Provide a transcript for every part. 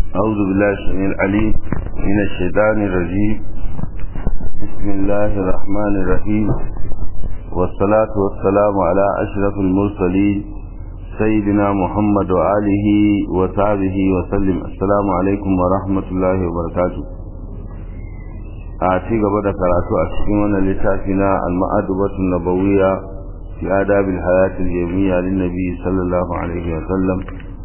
أعوذ بالله السميع العليم من الشيطان الرجيم بسم الله الرحمن الرحيم والصلاة والسلام على أشرف المرسلين سيدنا محمد وآله وصحبه وسلم السلام عليكم ورحمة الله وبركاته أعطي قبل قراءة أشكيون لتافنا المأدبة النبوية في آداب الحياة اليومية للنبي صلى الله عليه وسلم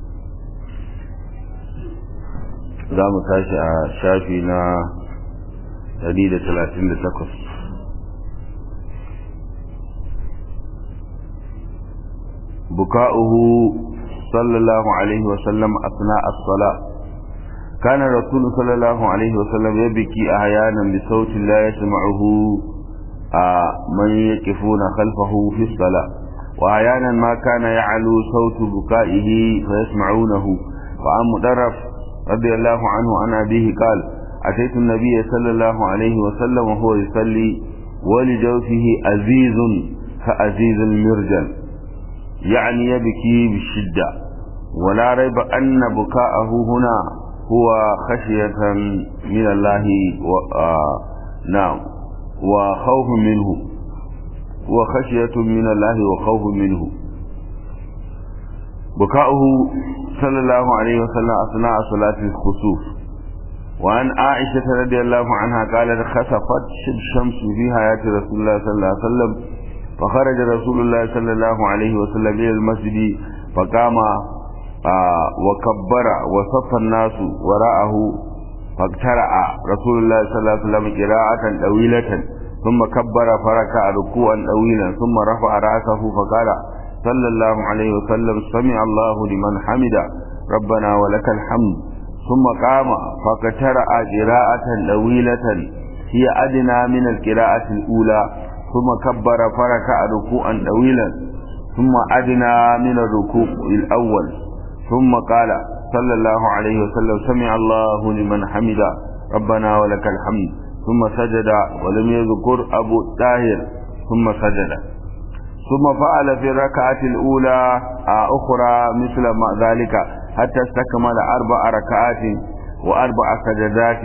za mu tashi a shafi na 138 buka'uhu sallallahu alaihi wasallam asna as-sala kana rasul sallallahu alaihi wasallam yabki ahyanan bi sautin la yasma'uhu man yaqifuna khalfahu fi as-sala wa ahyanan ma kana ya'lu sautu buka'ihi fa yasma'unahu wa am mudarraf رضي الله عنه عن أبيه قال أتيت النبي صلى الله عليه وسلم وهو يصلي ولجوفه أزيز كأزيز المرجل يعني يبكي بالشدة ولا ريب أن بكاءه هنا هو خشية من الله و... آه... نعم وخوف منه وخشية من الله وخوف منه بكاؤه صلى الله عليه وسلم أثناء صلاة الخسوف وعن عائشة رضي الله عنها قالت خسفت الشمس في حياة رسول الله صلى الله عليه وسلم فخرج رسول الله صلى الله عليه وسلم إلى المسجد فقام آه وكبر وصف الناس وراءه فاقترع رسول الله صلى الله عليه وسلم قراءة طويلة ثم كبر فركع ركوعا طويلا ثم رفع رأسه فقال صلى الله عليه وسلم سمع الله لمن حمد ربنا ولك الحمد ثم قام فقترأ قراءة طويلة هي أدنى من القراءة الأولى ثم كبر فركع ركوعا طويلا ثم أدنى من الركوع الأول ثم قال صلى الله عليه وسلم سمع الله لمن حمد ربنا ولك الحمد ثم سجد ولم يذكر أبو الطاهر ثم سجد ثم فعل في الركعة الأولى أخرى مثل ما ذلك حتى استكمل أربع ركعات وأربع سجدات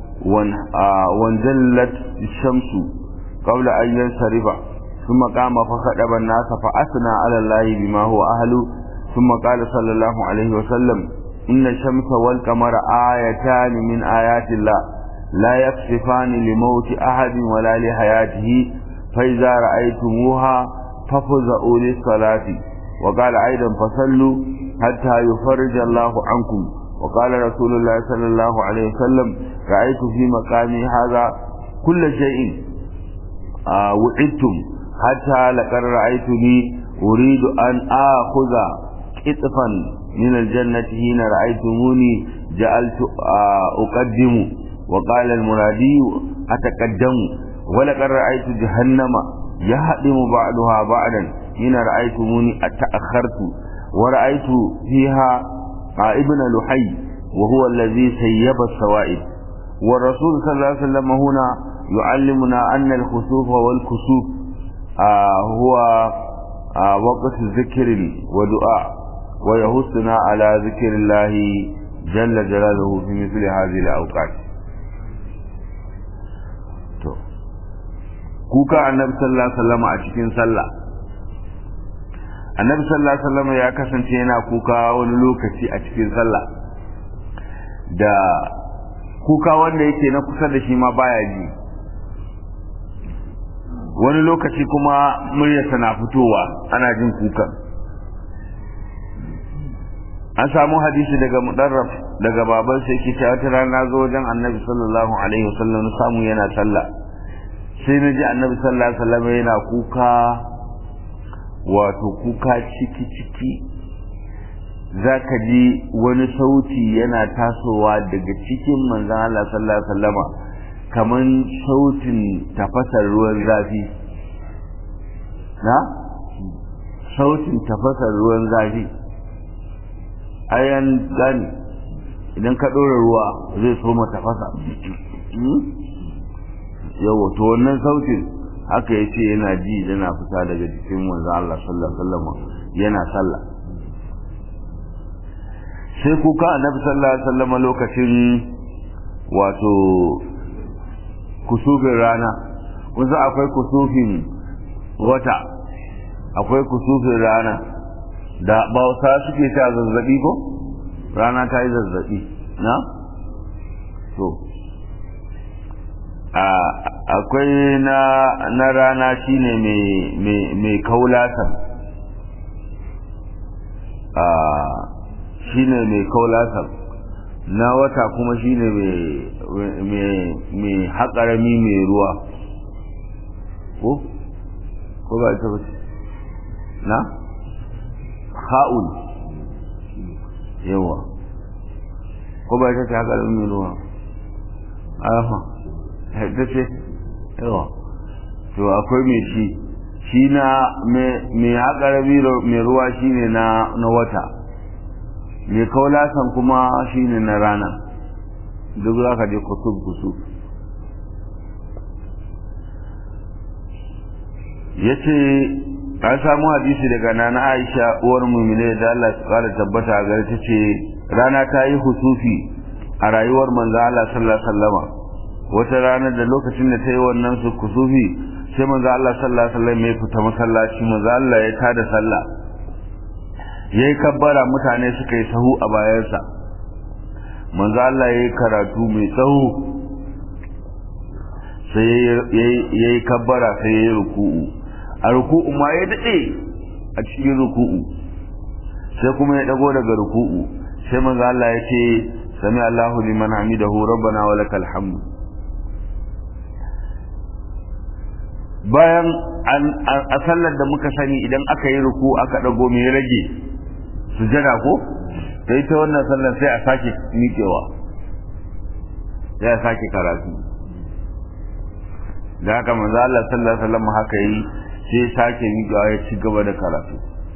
وانزلت الشمس قبل أن ينصرف ثم قام فخطب الناس فأثنى على الله بما هو أهله ثم قال صلى الله عليه وسلم إن الشمس والقمر آيتان من آيات الله لا يكشفان لموت أحد ولا لحياته فإذا رأيتموها ففزعوا للصلاة وقال أيضا فصلوا حتى يفرج الله عنكم وقال رسول الله صلى الله عليه وسلم رأيت في مقامي هذا كل شيء آه وعدتم حتى لقد رأيتني أريد أن آخذ قطفا من الجنة حين رأيتموني جعلت آه أقدم وقال المرادي أتقدم ولقد رأيت جهنم يهدم بعضها بعضا حين رأيتموني أتأخرت ورأيت فيها ابن لحي وهو الذي سيب السوائب والرسول صلى الله عليه وسلم هنا يعلمنا أن الخسوف والكسوف آه هو آه وقت ذكر ودعاء ويهصنا على ذكر الله جل جلاله في مثل هذه الأوقات kuka annabi sallallahu alaihi wasallam a cikin sallah annabi sallallahu alaihi wasallam ya kasance yana kuka wani lokaci a cikin sallah da kuka wanda yake na kusa da shi ma baya ji wani lokaci kuma muryarsa na fitowa ana jin kuka an samu hadisi daga mudarraf daga baban sai ke ta wata rana zo wajen annabi sallallahu alaihi wasallam samu yana sallah sai na ji annabi sallallahu alaihi wasallam yana kuka wato kuka ciki ciki zaka ji wani sauti yana tasowa daga cikin manzon Allah sallallahu alaihi wasallam kaman sautin tafasar ruwan zafi na sautin tafasar ruwan zafi ayan gani idan ka ɗora ruwa zai soma tafasa yawa to wannan sautin haka ya ce yana ji yana fita daga jikin manzo Allah sallallahu alaihi wasallam yana sallah sai kuka annabi sallallahu alaihi wasallam lokacin wato kusufin rana kusa akwai kusufin wata akwai kusufin rana da bauta suke ta zazzabi ko rana ta yi zazzabi na to akwai na na rana shine mai kaulatan shine mai kaulatan na wata kuma shine mai haƙarami mai ruwa ko? ko ba ita bace na? ha'ul yawa ko ba ita ce haƙarami mai ruwa aha ita ce yawa to akwai mai shi shi na mai haƙarami mai ruwa shine na wata mai kaulasan kuma shine na rana duk za ka je kusur kusur ya ce an samu hadisi daga nana aisha uwar mumine da Allah su kara tabbata a gari ta ce rana ta yi husufi a rayuwar manzo Allah sallallahu alaihi wasallama wata rana da lokacin da ta yi wannan su kusufi sai manzo Allah sallallahu alaihi wasallam ya fita masallaci manzo Allah ya tada sallah ya yi kabbara mutane suka yi sahu a bayansa manzo Allah ya yi karatu mai tsawo sai ya yi kabbara sai ya yi ruku'u a ruku'u ma ya daɗe a cikin ruku'u sai kuma ya ɗago daga ruku'u sai manzo Allah ya ce sami Allahu liman hamidahu rabbana wa lakal hamd bayan a sallar da muka sani idan aka yi ruku aka ɗago mai rage sujada ko ta ita wannan sallar sai a sake miƙewa sai a sake karatu da haka manzo Allah sallallahu alaihi wasallam haka yi sai sake miƙewa ya ci gaba da karatu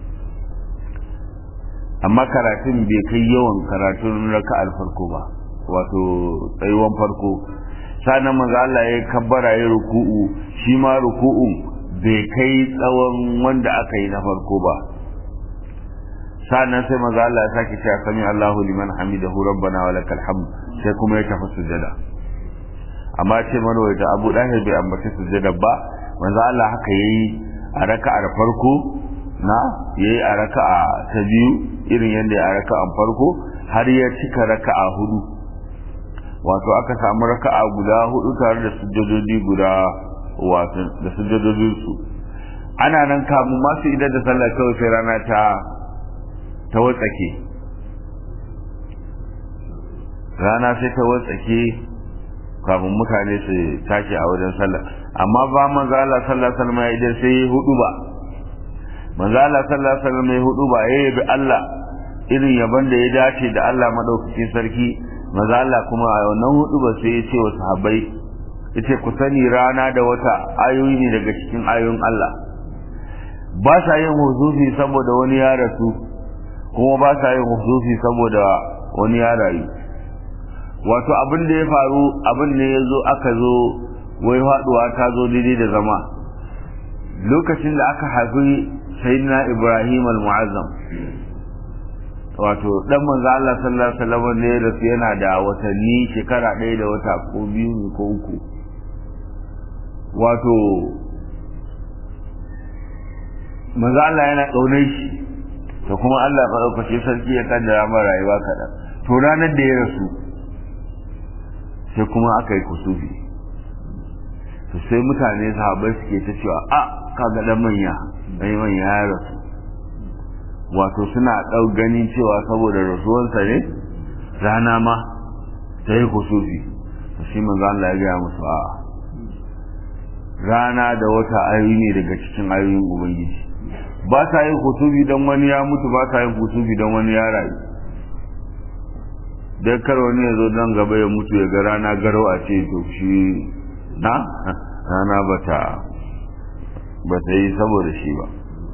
amma karatun bai kai yawan karatun raka'ar farko ba wato tsayuwan farko sanan manzo Allah ya kabbara ya ruku'u shi ma ruku'un bai kai tsawon wanda aka yi na farko ba sannan sai manzo Allah ya sake cewa sami Allahu liman hamidahu rabbana wa lakal hamd sai kuma ya tafi sujada amma ce marwaita Abu Dahir bai ambaci sujada ba manzo Allah haka yayi a raka'ar farko na yayi a raka'a ta biyu irin yadda ya raka'an farko har ya cika raka'a hudu wato aka samu raka'a guda hudu tare da sujjadodi guda wato da sujjadodin su ana nan kamun masu idan da sallah kawai sai rana ta ta watsake rana sai ta watsake kafin mutane su tashi a wajen sallah amma ba manzo Allah sallallahu alaihi wasallam idan sai hudu ba manzo Allah sallallahu alaihi wasallam ya hudu ba yayi bi Allah irin yaban da ya dace da Allah madaukakin sarki manzo Allah kuma a wannan hudu ba sai ya ce wa sahabbai yace ku sani rana da wata ayoyi ne daga cikin ayoyin Allah ba sa yin huzufi saboda wani ya rasu kuma ba sa yin huzufi saboda wani ya rayu wato abin da ya faru abin ne ya zo aka zo wai faduwa ta zo daidai da zama lokacin da aka haifi sayyidina ibrahim al-mu'azzam wato dan manzo Allah sallallahu alaihi wasallam ne da su yana da watanni shekara ɗaya da wata ko biyu ko uku wato manzo Allah yana kaunar shi to kuma Allah ba ɗaukace sarki ya kaddara mara rayuwa kaɗan to ranar da ya rasu sai kuma aka yi kusufi to sai mutane sahabbai suke ta cewa a kaga dan manya dai manya ya rasu wato suna ɗau ganin cewa saboda rasuwarsa ne rana ma ta yi kusufi to shi manzo Allah ya gaya musu a rana da wata ayoyi ne daga cikin ayoyin ubangiji ba sa yin kusufi don wani ya mutu ba sa yin kusufi don wani ya rayu dai kar wani ya zo don gaba ya mutu ya ga rana garau a ce to shi na rana bata bata yi saboda shi ba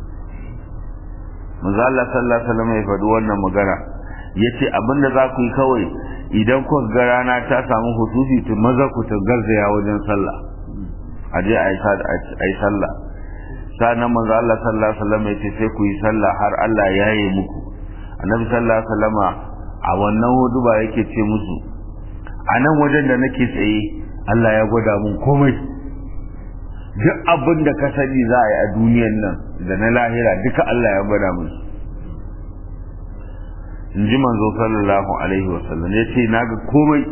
manzo Allah sallallahu alaihi wasallam ya faɗi wannan magana yace abinda za ku yi kawai idan ku ga rana ta samu hutufi to maza ku ta garzaya wajen sallah a je a yi sallah sannan manzo Allah sallallahu alaihi wasallam yace sai ku yi sallah har Allah ya yi muku annabi sallallahu alaihi wasallama a wannan hudu ba yake ce musu a nan wajen da nake tsaye Allah ya gwada mun komai duk abin da ka sani za a yi a duniyan nan da na lahira duka Allah ya gwada mun in ji manzo sallallahu alaihi wasallam ya ce na ga komai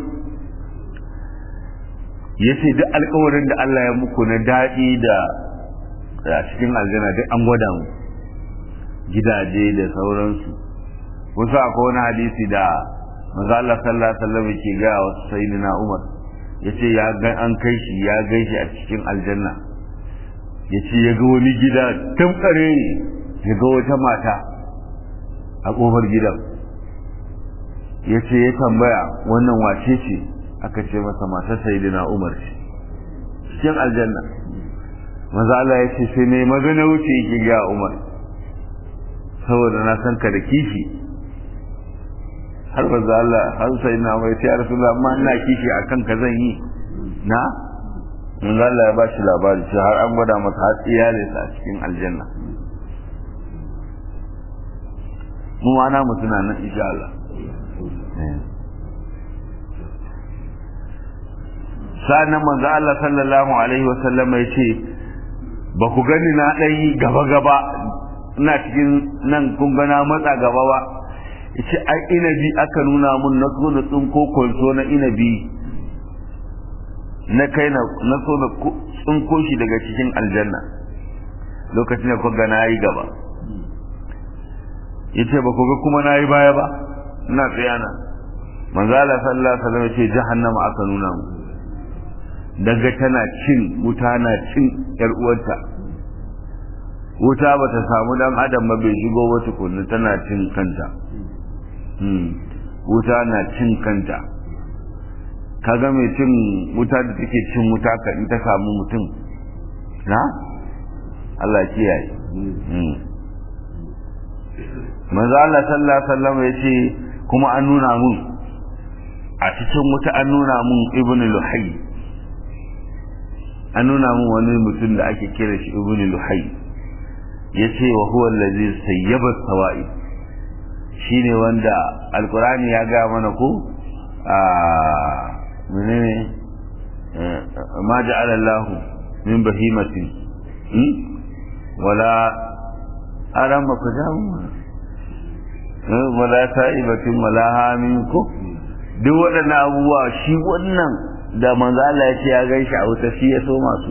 ya ce duk alkawarin da Allah ya muku na daɗi da a cikin aljanna duk an gwada mu gidaje da sauransu wasu akwai wani hadisi da manzo Allah sallallahu alaihi wasallam yake ga wasu sayyidina Umar yace ya ga an kai shi ya gaishe a cikin aljanna yace ya ga wani gida tamkare ya ga wata mata a kofar gidan yace ya tambaya wannan wace ce aka ce masa matar sayyidina Umar ce cikin aljanna manzo Allah yace sai ne magana wuce yake ga Umar saboda na san ka da kishi har manzo Allah har sai na mai sai Rasulullah amma ina kishi akan ka zan yi na manzo Allah ya bashi labari sai har an gwada masa har iyalin sa cikin aljanna mu ma na mutuna nan insha Allah sa'annan manzo Allah sallallahu alaihi wasallam ya ce ba ku gani na ɗan gaba gaba ina cikin nan kun gana matsa gaba ba yace ai inabi aka nuna mun na so na tsinko kwanso na inabi na kai na na so na tsinko shi daga cikin aljanna lokacin da ku ga na yi gaba yace ba ku ga kuma na yi baya ba ina tsayana manzo Allah sallallahu alaihi wasallam yace jahannama aka nuna mu daga tana cin wuta na cin yar uwarta wuta ba ta samu dan adam ba bai shigo ba tukunna tana cin kanta wuta na cin kanta kaga mai cin wuta da take cin wuta ka in ta samu mutum na Allah kiyaye manzo Allah sallallahu alaihi wasallam ya ce kuma an nuna mun a cikin wuta an nuna mun ibnu luhay an nuna mun wani mutum da ake kira shi ibnu luhay yace wa huwa allazi sayyaba sawa'i shine wanda alqur'ani ya ga mana ko a menene ma ja'ala Allah min bahimatin wala arama ku jamu wala sa'ibatin wala hamin ko duk waɗannan abubuwa shi wannan da manzo Allah ya ce ya gaishe a wuta shi ya so masu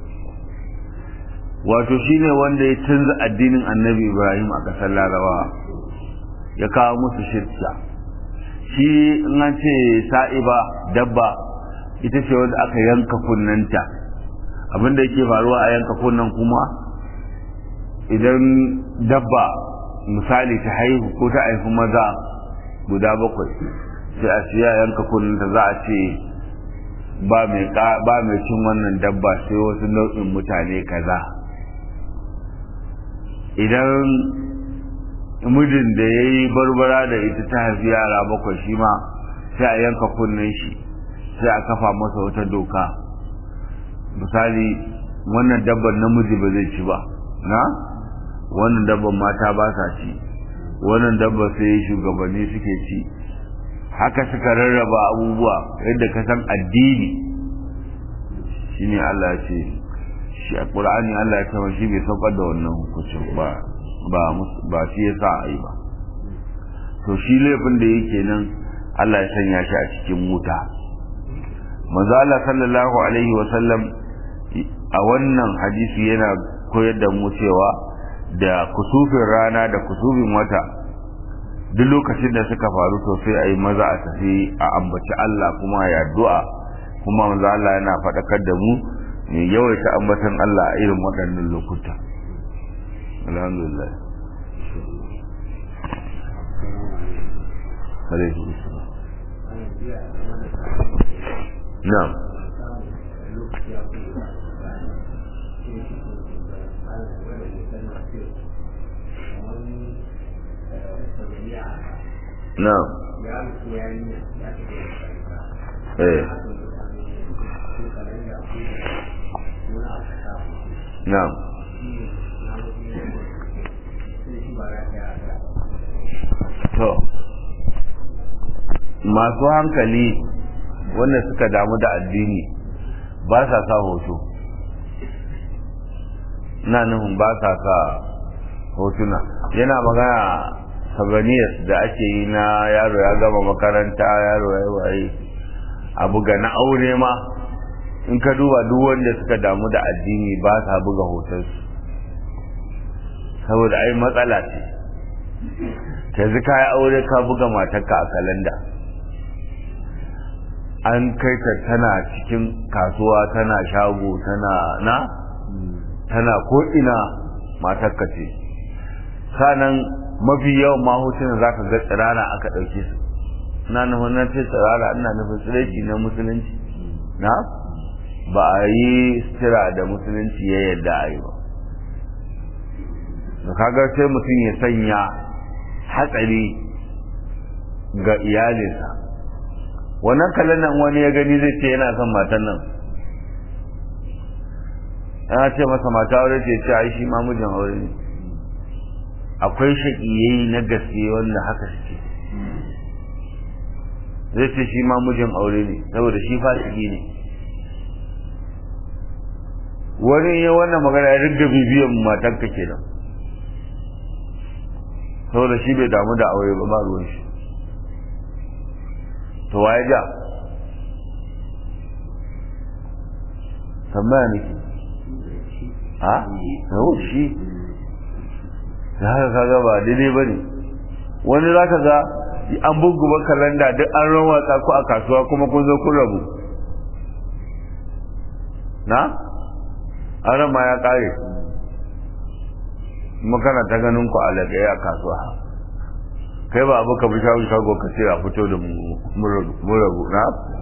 wato shine wanda ya canza addinin annabi ibrahim a ƙasar larabawa ya kawo musu shirka shi in an ce sa'iba dabba ita ce wanda aka yanka kunnanta abinda yake faruwa a yanka kunnan kuma idan dabba misali ta haihu ko ta haifi maza guda bakwai sai a siya yanka kunnanta za a ce ba mai cin wannan dabba sai wasu nau'in mutane kaza idan mijin da ya yi barbara da ita ta haifi yara bakwai shi ma sai a yanka kunnen shi sai a kafa masa wata doka misali wannan dabban namiji ba zai ci ba na wannan dabban mata ba sa ci wannan dabban sai shugabanni suke ci haka suka rarraba abubuwa yadda ka san addini shine Allah ya ce shi a Qur'ani Allah ya kama shi bai saukar da wannan hukuncin ba ba ba shi yasa a yi ba to shi laifin da yake nan Allah ya sanya shi a cikin wuta manzo Allah sallallahu alaihi wa sallam a wannan hadisi yana koyar da mu cewa da kusufin rana da kusufin wata duk lokacin da suka faru to sai a yi maza a tafi a ambaci Allah kuma ya addu'a kuma manzo Allah yana faɗakar da mu mai yawaita ambatan Allah a irin waɗannan lokuta alhamdulillah na'am na'am eh na'am to masu hankali wanda suka damu da addini ba sa sa hoto na nufin ba sa sa hotuna yana magana sabaniyas da ake yi na yaro ya gama makaranta yaro ya waye a buga na aure ma in ka duba duk wanda suka damu da addini ba sa buga hotonsu saboda ai matsala ce yanzu ka yi aure ka buga matarka a kalanda an kai ta tana cikin kasuwa tana shago tana na tana ko'ina matarka ce sanan mafi yawan mahotunan za ka ga tsirara aka ɗauke su na nufin na ce tsirara ina nufin tsiraki na musulunci na ba a yi stira da musulunci ya yadda a yi ba da kaga sai mutum ya sanya hatsari ga iyalinsa wannan kalandan wani ya gani zai ce yana son matan nan ana ce masa mata aure ce ce ai shi ma mijin aure ne akwai shaƙiyayi na gaske wanda haka suke zai ce shi ma mijin aure ne saboda shi fasiki ne wani ya wannan magana ya riga bibiyan matanka kenan saboda shi bai damu da aure ba ba ruwan shi to waye ja tambaya nake ha yau shi da haka kaga ba daidai ba ne wani za ka ga an buguba kalanda duk an rawatsa ku a kasuwa kuma kun zo kun rabu na an ma ya kare makana ta ganin ku a lagaye a kasuwa kai ba abu ka bi shago shago ka ce a fito da mu rabu na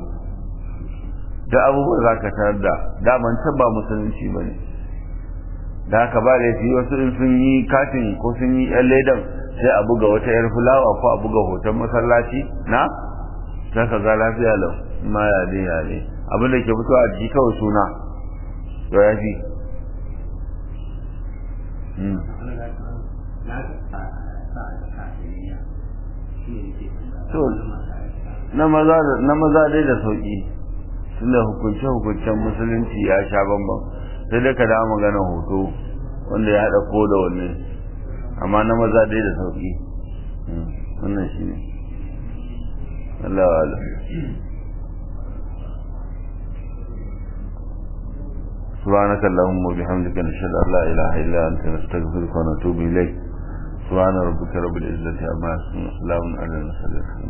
da abubuwan za ka tarar da daman can ba musulunci ba ne da haka ba da fi wasu in sun yi katin ko sun yi yan ledan sai a buga wata yar fulawa ko a buga hoton masallaci na za ka ga lafiya lau ma ya ne ya ne abin da ke fitowa a jiki kawai suna to ya fi na maza dai da sauki tunda hukunce-hukuncen musulunci ya sha bambam sai dai ka da magana hoto wanda ya haɗa ko da wanne amma na maza dai da sauki wannan shi ne Allah wa Allah سبحانك اللهم وبحمدك نشهد ان لا اله الا انت نستغفرك ونتوب اليك سبحان ربك رب العزه عما يصفون وسلام على المرسلين